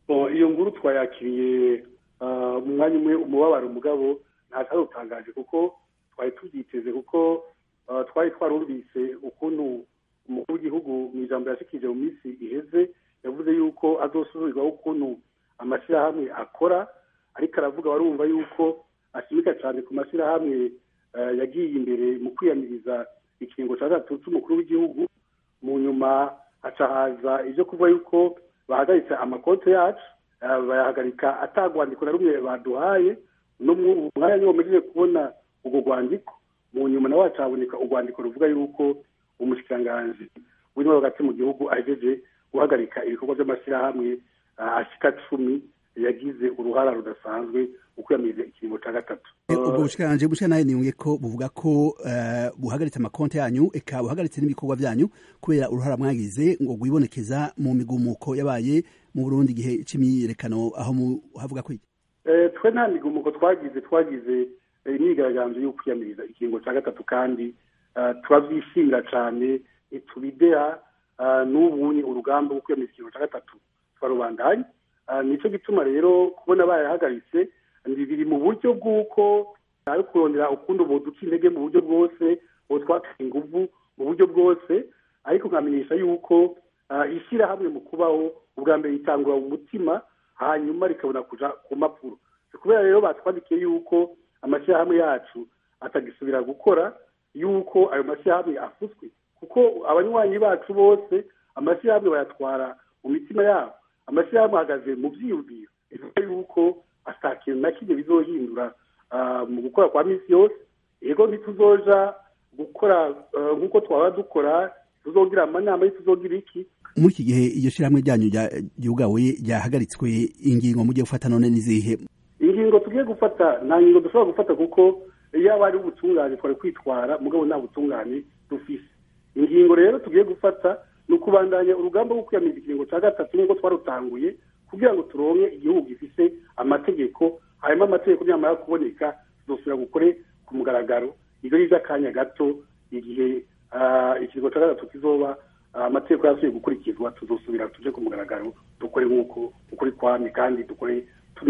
iyo nkuru twayakiriye mu mwanya umwe umubabaro umugabo ntacyo utangaje kuko twari tubyiteze kuko twari twarumvise ukuntu umukuru w'igihugu mu ijambo yashikije mu minsi iheze yavuze yuko azosubirwaho ukuntu amashyirahamwe akora ariko aravuga warumva yuko ashimika cyane ku mashyirahamwe yagiye imbere mu kwiyamiriza ikiringo cya gatatu cy'umukuru w'igihugu mu nyuma haca haza ibyo kuvuga yuko bahagaritse amakonti yacu bayahagarika atagwandiko na rumwe baduhaye umwanya niwo mugiye kubona urwo rwandiko mu nyuma nawe haca haboneka urwandiko ruvuga yuko umushikiranganji w'intwaro hagati mu gihugu ahejeje guhagarika ibikorwa by'amashyirahamwe ashika cumi yagize uruhara rudasanzwe mu kwiyamiriza ikiringo cya gatatu ubwo bushikiranganje bushya nawe niyumye ko buvuga ko buhagaritse amakonti yanyu eka buhagaritse n'ibikorwa byanyu kubera uruhara mwagize ngo rwibonekeza mu migumuko yabaye mu burundi igihe c'imyiyerekano aho havuga ko iki twe nta migumuko twagize twagize imyigaragambyo yo kwiyamiriza ikiringo cya gatatu kandi turabyishimira cyane ntitubideha n'ubunye urugamba rwo kwiyamiriza ikiringo cya gatatu twarubandanye nicyo gituma rero kubona bayahagaritse biri mu buryo bw'uko ari kurondera ukundi duca intege mu buryo bwose ubu twateye ingufu mu buryo bwose ariko nkamenyesha yuko ishyirahamwe mu kubaho ubwa mbere ritangura mu mutima hanyuma rikabona kuja ku mpapuro kubera rero batwandikiye yuko amashyirahamwe yacu atagisubira gukora yuko ayo mashyirahamwe afutswe kuko abanywanyi bacu bose amashyirahamwe bayatwara mu mitima yabo amashyirahamwe ahagaze mu byiyumviro bivuga yuko ata kintu na kimwe bizohindura mu gukora kwa minsi yose yego ntituzoja gukora nk'uko twaba dukora tuzogira amanama y'ituzogira iki muri iki gihe iryo shyirahamwe ryanyu ryugawe ryahagaritswe ingingo mugiye gufata none n'izihe ingingo tugiye gufata nta ngingo dushobora gufata kuko iyo ari ubutungane twari kwitwara mugabo nta butungane dufise ingingo rero tugiye gufata ni ukubandanya urugamba rwo kwiyamiriza ikiringo cya gatatu nk'uko twarutanguye kugira ngo turonke igihugu gifise amategeko hanyuma amategeko nyamara kuboneka tuzosubira gukore ku mugaragaro ibyo ni iby'akanya gato igihe ikiringo cya gatatu kizoba amategeko yasubiye gukurikizwa tuzosubira tuje ku mugaragaro dukore nk'uko ukuri kwami kandi dukore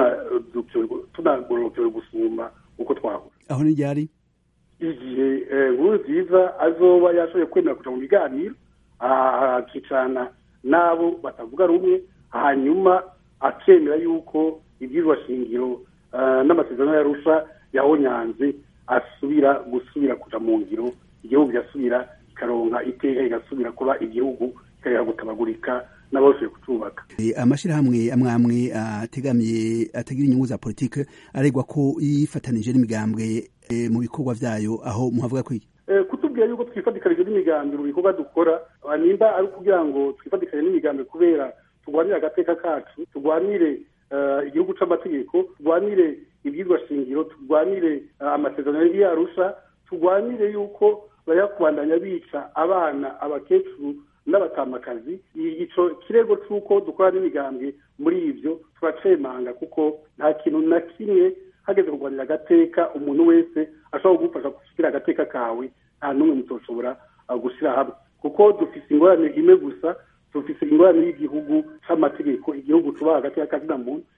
tunagororokewe gusumba uko twahura aho ni ryari igihe nkuru nziza azoba yashoboye kwemera kuja mu biganiro akicarana n'abo batavuga rumwe hanyuma akemera yuko ibyirwa shingiro n'amasezerano yarusha yahonyanze asubira gusubira kuja mu ngiro igihugu kigasubira ikaronka iteka igasubira kuba igihugu kikareka gutabagurika n'abashoboye kucubaka amashyirahamwe amwe amwe ategamiye atagira inyungu za politike aregwa ko yifatanije n'imigambwe mu bikorwa vyayo aho muhavuga ko iki kutubwira yuko twifatikanije n'imigambi mu bikorwa dukora nimba ari ukugira ngo twifatikanye n'imigambi kubera turwanire agateka kacu turwanire igihugu c'amategeko turwanire ibyirwa shingiro turwanire amasezerano y'arusha turwanire yuko bayakubandanya bica abana abakecuru n'abatamakazi ico kirego c'uko dukora n'imigambi muri ivyo turacemanga kuko nta kintu na kimwe hageze kurwanira agateka umuntu wese ashobora kugufasha gushyira agateka kawe nta n'umwe mutoshobora gushyira hamwe kuko dufise ingorane imwe gusa dufise ingorane y'igihugu c'amategeko igihugu cubaha agateka kazina muntu